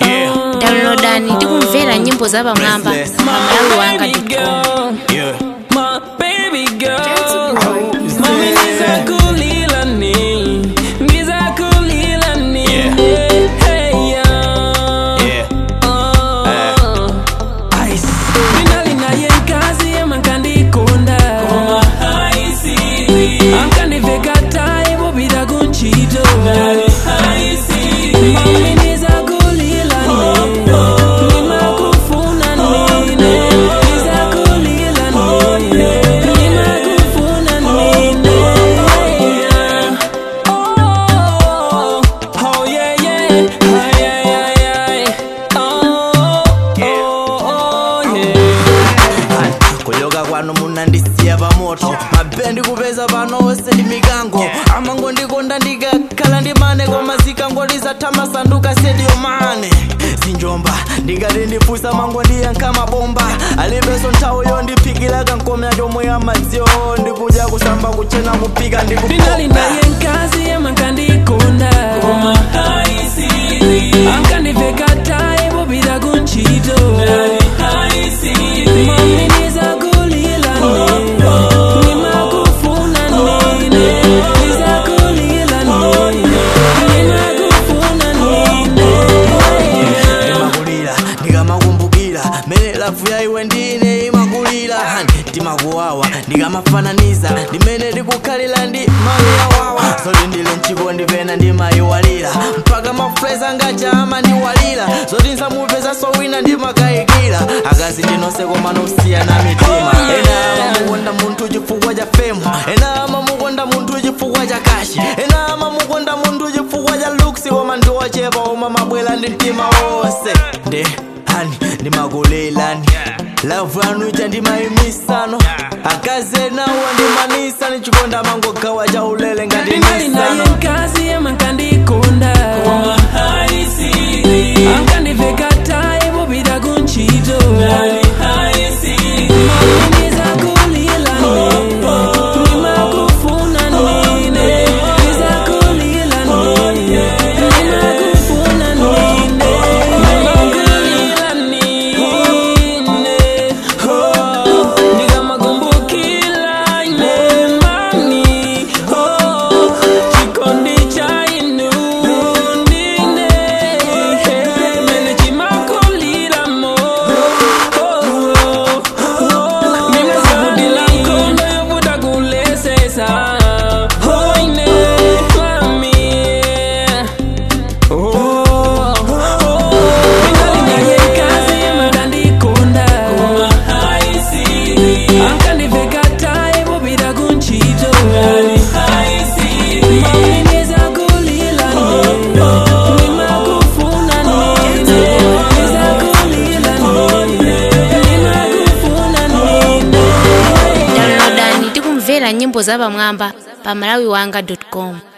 Yeah. downloadani tikumvera nyimbo za pamwamba Restless. pa malawi wanga baby com girl, Yeah. my baby girl. Is Mami there- nizakulila ni, nizakulila ni. Yeah. Hey, yeah. Yeah. Oh. Minali naye nkazi yemankandikonda ankandiveka tayi bobira kunchito mami nizakulila nine nimakufuna nine nizakulila nine nimakufuna nine Oh, oh yeah yeah, ay ay ay ay, oh oh oh yeah. kuloka kwanu munandisiya pamoto mabendi kupeza pano wose ndi mikango amango ndikonda ndikakhala ndi mane koma zikangoliza tamasanduka sediyo mane zinjomba ndingati ndifusa mango ndiyankha mabomba alibenso nthawi yondiphikira kankomya chomwe amadziwo ndikudya kusamba kuchena kupika Finali naye nkazi yemankandikonda ankandiveka tayi bobira kunchito mami nizakulila nine nimakufuna nine nizakulila nine nimakufuna nine ndimakulira ndikamakumbukira mene lafu ya iwe ndine imakulira hani ndimakuwawa ndikamafananiza ndimene ndikukhalira ndi mayi yawawa zoti ndile mchikondi pena ndimayiwalira mpaka mafreza angaja amandiwalira zoti nsamupeza sowina ndimakayikira akazi ndinonse koma nosiyana mitima ena amamukonda munthu chifukwa cha femu ena amamukonda munthu chifukwa cha kashi ena amamukonda munthu chifukwa cha luksi koma ndiwochepa oma mabwela ndi mtima wonse nde hani ndimakulelani lavu yanu ija ndimayimisano akazi enawo ndimanisa nichikonda mangogawa cha ulele ngati Finali naye nisano nkazi yemankandikonda ankandiveka tayi bobira kunchito mami nizakulila nine nimakufuna nine nizakulila nine nimakufuna nine nimakulila nine oh ndikamakumbukila ine mani oh chikondi cha inu ndine mene chimakulila mo nimazabudila nkondo yovuta kulesesa oine mami ankandiveka tayi bobira kunchito mami nizakulila nine nimakufuna nine nizakulila nine nimakufuna nine downloadani tikumvera nyimbo za pamwamba pa malawi wanga com